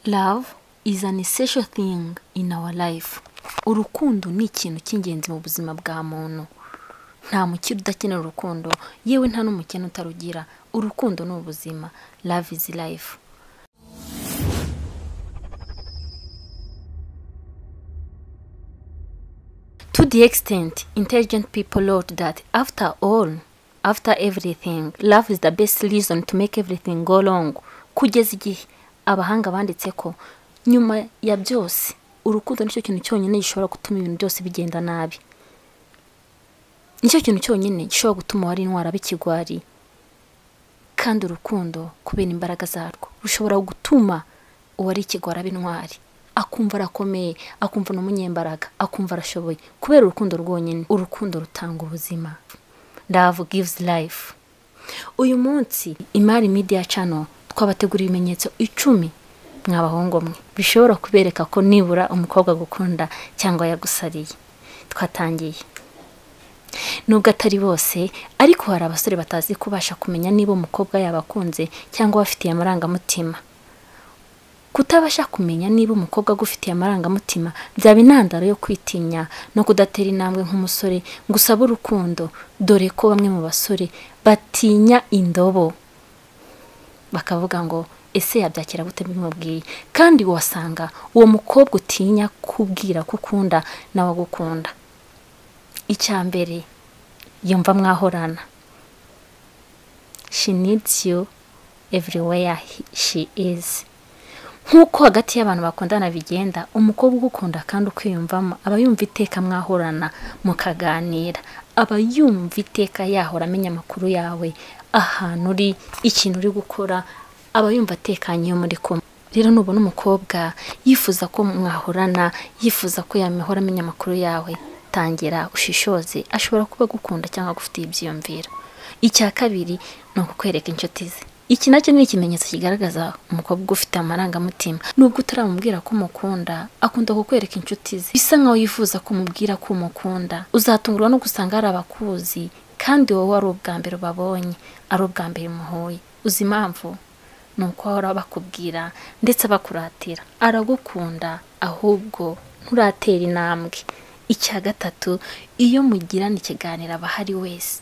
Love is an essential thing in our life. Urukundo ni ikintu cy'ingenzi mu buzima bwa muntu. Nta mukire udakenera urukundo, yewe nta n'umukene utarugira. Urukundo ni ubuzima. Love is life. To the extent, intelligent people wrote that after all, after everything, love is the best reason to make everything go wrong. Kugeza igihe abahanga banditse ko nyuma ya byose, urukundo nicyo kintu cyonyine gishobora gutuma ibintu byose bigenda nabi. Nicyo kintu cyonyine gishobora gutuma wari intwara bikigwari. Kandi urukundo kubera imbaraga zarwo rushobora gutuma uwari ikigwari aba intwari. akumva arakomeye akumva ni umunyembaraga akumva arashoboye kubera urukundo rwonyine urukundo rutanga ubuzima love gives life uyu munsi imari media channel twabateguriye ibimenyetso icumi mwabahungu mwe bishobora kubereka ko nibura umukobwa agukunda cyangwa yagusariye twatangiye nubwo atari bose ariko hari abasore batazi kubasha kumenya niba umukobwa yabakunze cyangwa bafitiye amarangamutima kutabasha kumenya niba umukobwa agufitiye amarangamutima byaba intandaro yo kwitinya no kudatera intambwe nk'umusore ngo usabe urukundo dore ko bamwe mu basore batinya indobo bakavuga ngo ese yabyakira gute bimubwiye kandi wasanga uwo mukobwa utinya kubwira ko ukunda nawe agukunda icya mbere yumva mwahorana she needs you everywhere he- she is nk'uko hagati y'abantu bakundana bigenda umukobwa ugukunda kandi ukwiyumvamo aba yumva iteka mwahorana mukaganira aba yumva iteka yahora amenya amakuru yawe ahantu uri ikintu uri gukora aba yumva atekanye iyo muri kumwe rero nubona umukobwa yifuza ko mwahorana yifuza ko yamahora amenya amakuru yawe tangira ushishoze ashobora kuba agukunda cyangwa agufitiye ibyiyumviro icya kabiri ni ukukwereka inshuti ze iki nacyo ni ikimenyetso kigaragaza umukobwa ugufite amarangamutima nubwo utaramubwira ko umukunda akunda kukwereka inshuti ze bisa nkaho yifuza kumubwira ko umukunda uzatungurwa no gusanga hari abakuzi kandi wowe ari ubwa mbere ubabonye ari ubwa mbere muhuye uzi impamvu ni uko ahora bakubwira ndetse abakuratira aragukunda ahubwo nturatera intambwe icya gatatu iyo mugirana ikiganiro aba ahari wese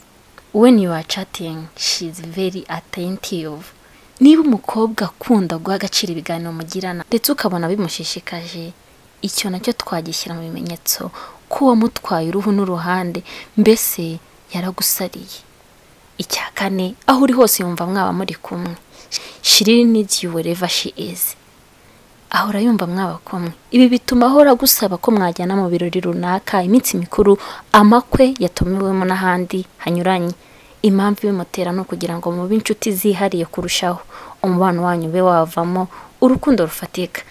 when you are chatting she is very attentive niba umukobwa akunda guha agaciro ibiganiro mugirana ndetse ukabona bimushishikaje icyo nacyo twagishyira mu bimenyetso ko uwamutwaye uruhu n'uruhande mbese yaragusariye icya kane aho uri hose yumva mwaba muri kumwe she really needs you wherever she is ahora yumva mwaba kumwe ibi bituma ahora agusaba ko mwajyana mu birori runaka iminsi mikuru amakwe yatumiwemo n'ahandi hanyuranye impamvu ibimutera ni ukugira ngo mube inshuti zihariye kurushaho umubano wanyu ube wavamo urukundo rufatika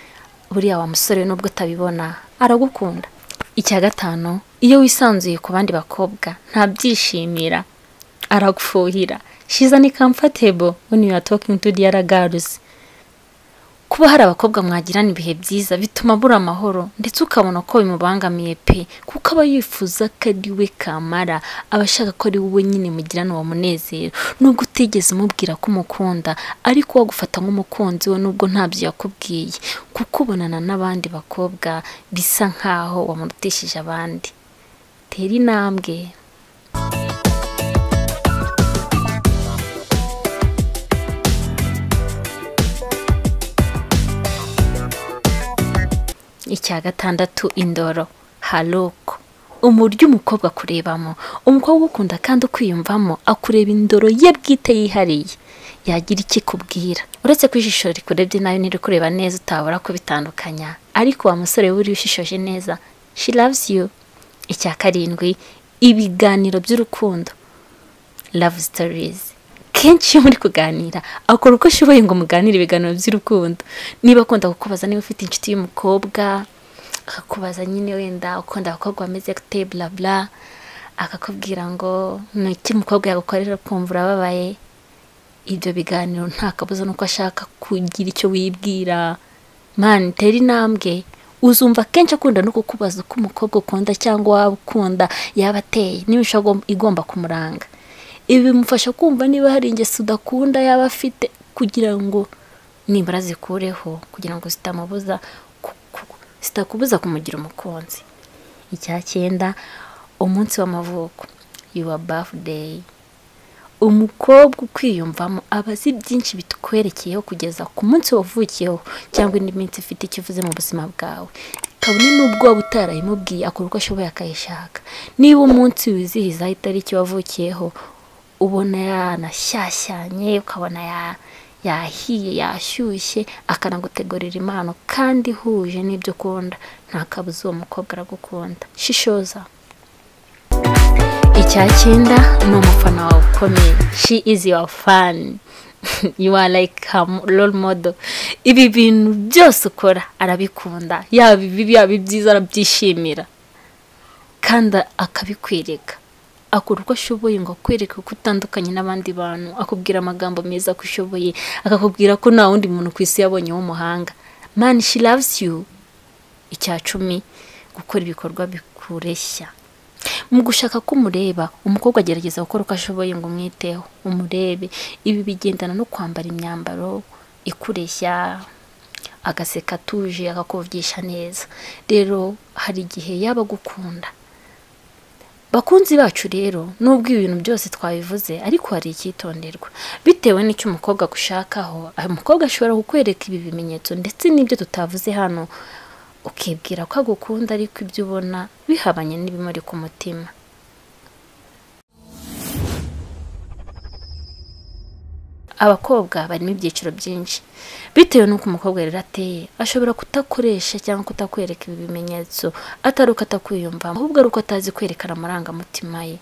buriya wa musore nubwo utabibona aragukunda icya gatanu iyo wisanzuye ku bandi bakobwa ntabyishimira aragufuhira shiza ni comfortable when you are talking to the other girls kuba hari abakobwa mwagirana ibihe byiza bituma abura amahoro ndetse ukabona ko bimubangamiye pe kuko aba yifuza ko ari we kamara aba ashaka ko ari wowe nyine mugirana uwo munezero nubwo utigeze umubwira ko umukunda ariko wagufata nk'umukunzi we nubwo ntabyo yakubwiye kuko ubonana n'abandi bakobwa bisa nkaho wamurutishije abandi tera intambwe icya gatandatu indoro haruko umuryo umukobwa akurebamo umukobwa ugukunda kandi ukwiyumvamo akureba indoro ye bwite yihariye yagira icyo ikubwira uretse ko ijisho rikurebye nayo ntirikureba neza utabura kubitandukanya ariko wa musore we ushishoje neza she loves you icya karindwi ibiganiro by'urukundo love stories kenshi iyo muri kuganira akora uko ashoboye ngo muganire ibiganiro by'urukundo niba akunda kukubaza niba ufite inshuti y'umukobwa akakubaza nyine wenda ukunda abakobwa bameze gute bla bla akakubwira ngo ni iki umukobwa yagukorera ukumva urababaye ibyo biganiro nta kabuza nuko ashaka kugira icyo wibwira mani tera intambwe uzumva akenshi akunda no kukubaza uko umukobwa ukunda cyangwa waba ukunda yaba ateye n'imico agom- igomba kumuranga ibi bimufasha kumva niba hari ingeso udakunda yaba afite kugira ngo nibura zikureho kugira ngo zitamubuza ku- ku- zitakubuza kumugira umukunzi icya cyenda umunsi w'amavuko yuwa bafudeyi umukobwa ukwiyumvamo aba azi byinshi bitukwerekeyeho kugeza ku munsi wavukiyeho cyangwa indi minsi ifite icyo ivuze mu buzima bwawe kabone n'ubwo waba utarayimubwiye akora uko ashoboye akayishaka niba umunsi wizihiza itariki wavukiyeho ubona yanashyashyanye ukabona ya- yahiye yashyushye akanagutegurira impano kandi ihuje n'ibyo ukunda nta kabuza uwo mukobwa aragukunda shishoza icya cyenda ni umufana wawe ukomeye she is your fan you are like her mo- role model ibi bintu byose ukora arabikunda yaba ibibi yaba ibyiza arabyishimira kandi akabikwereka akora uko ashoboye ngo akwereke uko utandukanye n'abandi bantu akubwira amagambo meza ko ushoboye akakubwira ko nta wundi muntu ku isi yabonye w'umuhanga man she loves you icya cumi gukora ibikorwa bikureshya mu gushaka ko umureba umukobwa agerageza gukora uko ashoboye ngo umwiteho umurebe ibi bigendana no kwambara imyambaro ikureshya agaseka atuje akakuvgisha neza rero hari igihe yaba agukunda bakunzi bacu rero nubwo ibintu byose twabivuze ariko hari icyitonderwa bitewe n'icyo umukobwa agushakaho umukobwa ashobora kukwereka ibi bimenyetso ndetse n'ibyo tutavuze hano ukibwira ko agukunda ariko ibyo ubona bihabanye n'ibimuri ku mutima abakobwa barimo ibyiciro byinshi bitewe n'uko umukobwa rero ateye ashobora kutakoresha cyangwa kutakwereka ibi bimenyetso atari uko atakwiyumvamo ahubwo ari uko atazi kwerekana amarangamutima ye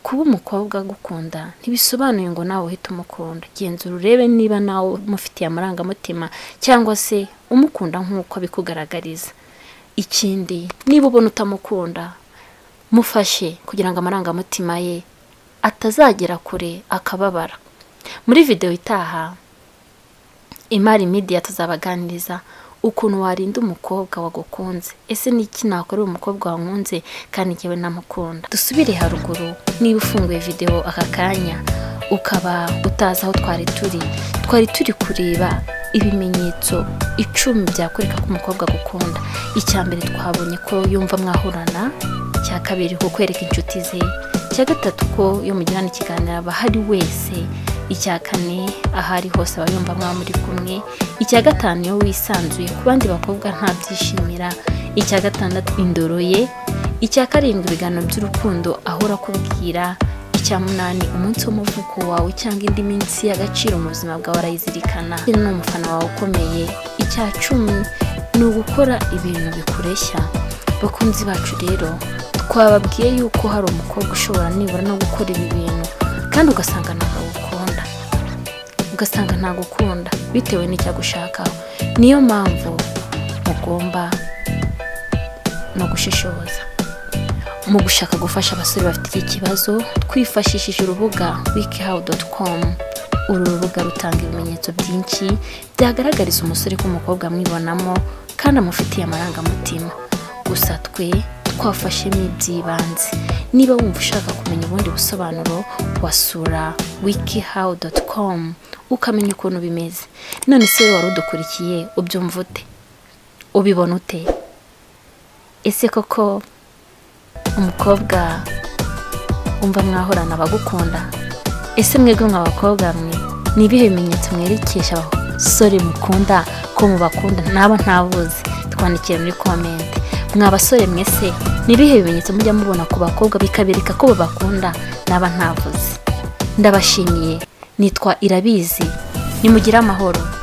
kuba umukobwa agukunda ntibisobanuye ngo nawe uhite umukunda genzura urebe niba nawe umufitiye amarangamutima cyangwa se umukunda nk'uko abikugaragariza ikindi niba ubona utamukunda mufashe kugira ngo amarangamutima ye atazagera kure akababara muri videwo itaha imari midiya tuzabaganiriza ukuntu warinda umukobwa wagukunze ese ni iki nakorera umukobwa wankunze kandi njyewe namukunda dusubire haruguru niba ufunguye videwo aka kanya ukaba utazi aho twari turi twari turi kureba ibimenyetso icumi byakwereka ko umukobwa agukunda icya mbere twabonye ko yumva mwahurana icya kabiri kukwereka inshuti ze icya gatatu ko iyo mugirana ikiganiro aba ahari wese icya kane aho ari hose aba yumva mwaba muri kumwe icya gatanu iyo wisanzuye ku bandi bakobwa ntabyishimira icya gatandatu indoro ye icya karindwi ibiganiro by'urukundo ahora akubwira icya munani umunsi w'umuvuko wawe cyangwa indi minsi y'agaciro mu buzima bwawe arayizirikana ni umufana wawe ukomeye icya cumi ni ugukora ibintu bikureshya bakunzi bacu rero twababwiye yuko hari umukobwa ushobora nibura no gukora ibi bintu kandi ugasanga ntabwo agukunda ugasanga ntagukunda bitewe n'icyo agushakaho niyo mpamvu mugomba no gushishoza mu gushaka gufasha abasore bafite iki kibazo twifashishije urubuga wikihawu.com uru rubuga rutanga ibimenyetso byinshi byagaragariza umusore ko umukobwa amwibonamo kandi amufitiye amarangamutima gusa twe twafashemo iby'ibanze niba wumva ushaka kumenya ubundi busobanuro wasura wikihawu.com ukamenya ukuntu bimeze none se wowe wari udukurikiye ubyumva ute ubibona ute ese koko umukobwa umva mwahorana abagukunda ese mwebwe mwa bakobwa mwe ni ibihe bimenyetso mwerekesha abasore mukunda ko mubakunda naba ntabuzi twandikire muri komenti mwa basore mwese ni ibihe bimenyetso mujya mubona ku bakobwa bikabereka ko babakunda naba ntavuze ndabashimiye nitwa irabizi nimugire amahoro